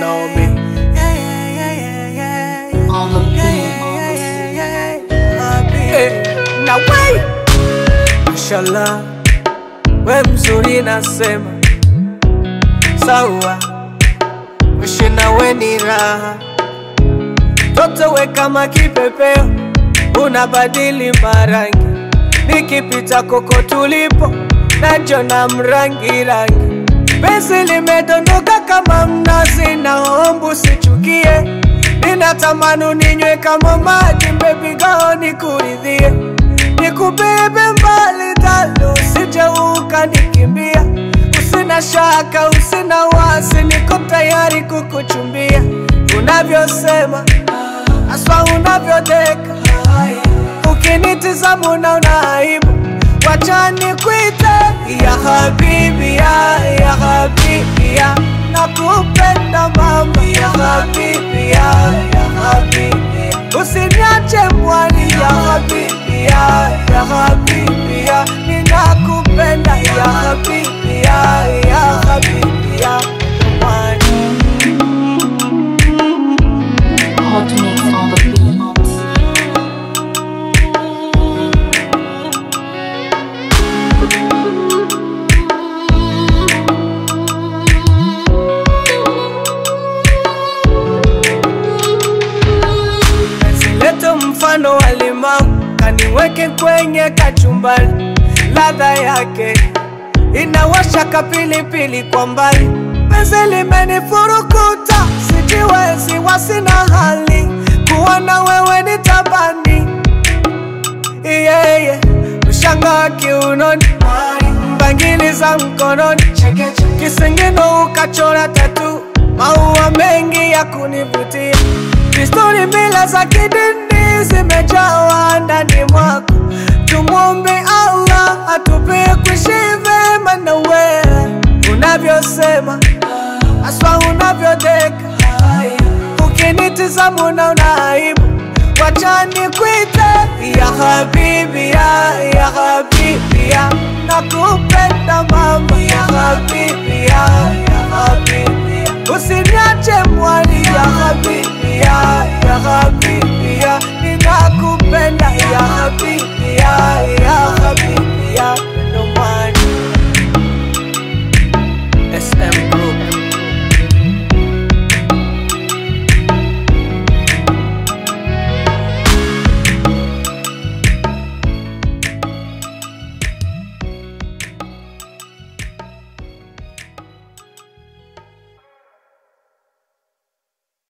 know me. Yeah, yeah, yeah, yeah, yeah, yeah. On the Yeah, beat. yeah, yeah, yeah, yeah. Happy. Eh, Now wait. Mashallah, we mzuri nasema sawa, kuishi nawe ni raha, toto we kama kipepeo, unabadili marangi, nikipita koko tulipo najona mrangi rangi, penzi limedondoka kama mnazi, naomba usichukie, ninatamani uninywe kama maji, baby girl nikuridhie nikubebe mbali talo, usije ukanikimbia. Usina shaka, usina wasi, niko tayari kukuchumbia. Unavyosema aswa, unavyodeka, ukinitizama unaona aibu. Wacha nikuite ya habibi ya, ya habibi ya, nakupenda mama ya habibi ya, ya habibi ya. Usiniache mwani ya habibi ya, ya habibi ya, ninakupenda ya habibi ya, ya habibi ya mwani. Hot mix on the beat. Leto mfano wa limau, kaniweke kwenye kachumbari, ladha yake inawasha kapilipili kwa mbali. Penzi limenifurukuta, sijiwezi, wasina hali kuona wewe ni tabani yeye ushanga wa kiunoni, mbangili za mkononi, kisingino ukachora tatu, maua mengi ya kunivutia, desturi mila za kidini zimejawa ndani mwako. Tumwombe Allah atupe kuishi vema na wewe, unavyosema aswa, unavyodeka ukinitizama unaona aibu, wacha nikuite ya habibi ya, ya habibi ya, nakupenda mama ya habibi ya, ya habibi ya, usiniache mwali ya habibi ya, ya habibi